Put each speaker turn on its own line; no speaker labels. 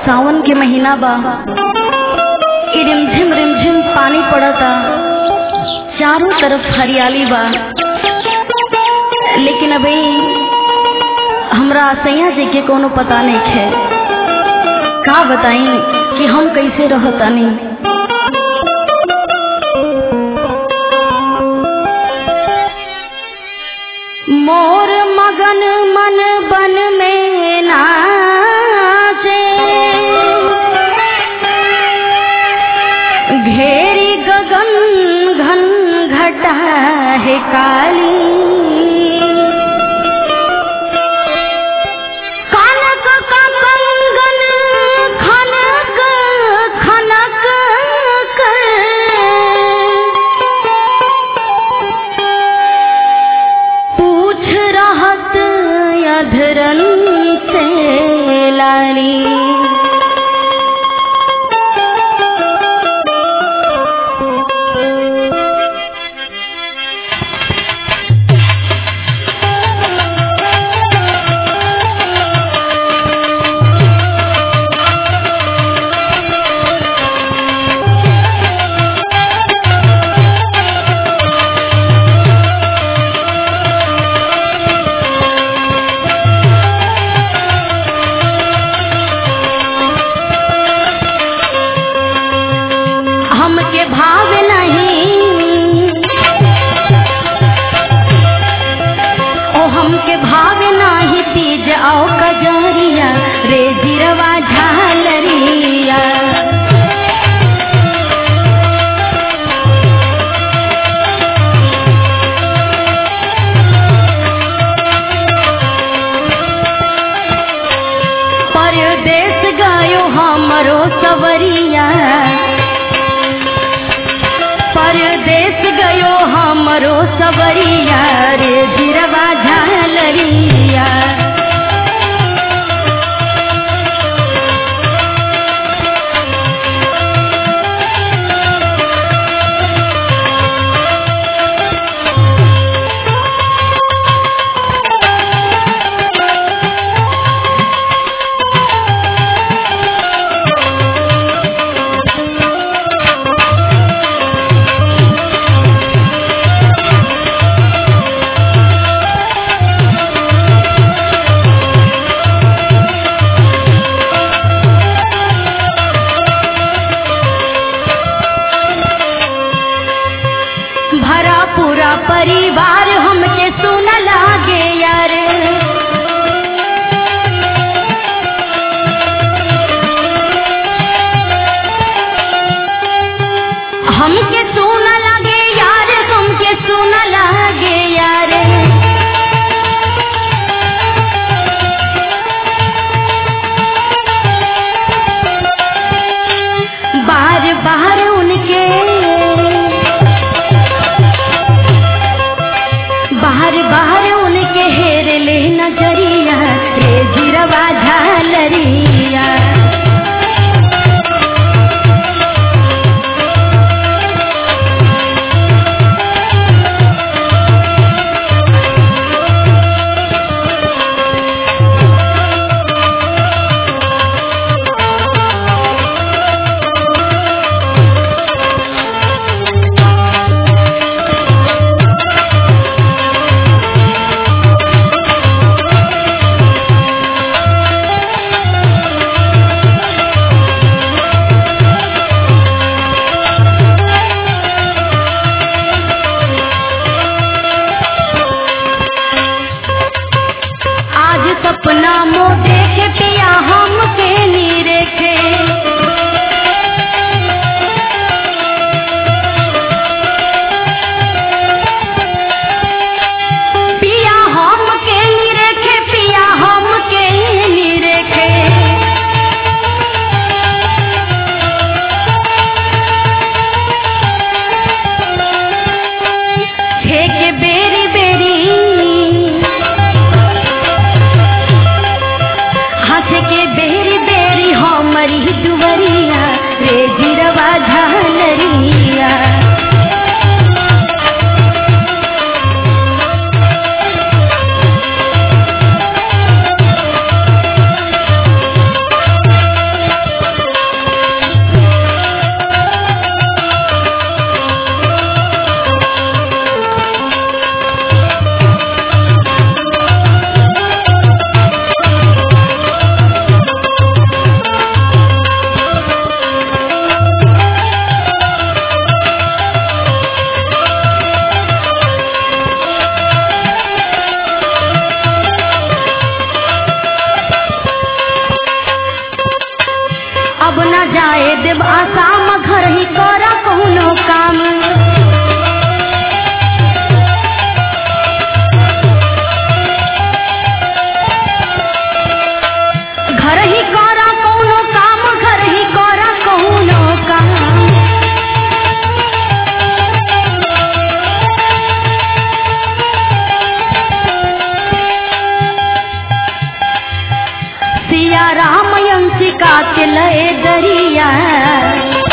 सावन के महीना बा ई रिमझिम रिमझिम पानी पड़ता चारों तरफ हरियाली बा लेकिन अभी हमरा सैया जी के कोनो पता नहीं है का बताई कि हम कैसे रहतानी मोर मगन मन बन में नाचे घेरी गगन घन घटा है काली कनक का कंगन खनक खनक कर पूछ रहत अधरन से लाली हमके भाव नहीं ओ हमके भाव नाही तीज आओ कजरिया रे जिरवा झालरिया परदेश गयो हमरो सवरिया परदेश गयो हमरो सवरिया रे जिरवा झालरिया भरा पूरा परिवार हमके सुन लागे यार हमके सुन लागे यार हमके सुन लागे यार बार बार उनके बाहर बाहर उनके हेर ले नजरिया रे जिरवा झालरिया आज सपना मो देखे पिया हमके नीरेखे पिया हमके नीरेखे पिया हमके नीरेखे छे के बेरी बेरी हाथ के बेरी बेरी हमरी दुवरिया रे जिरवा झालरिया देव आसाम घर ही कर कौनो काम घर ही कर कौनो काम घर ही कर कौनो काम सिया राम अंशिका के लय दरिया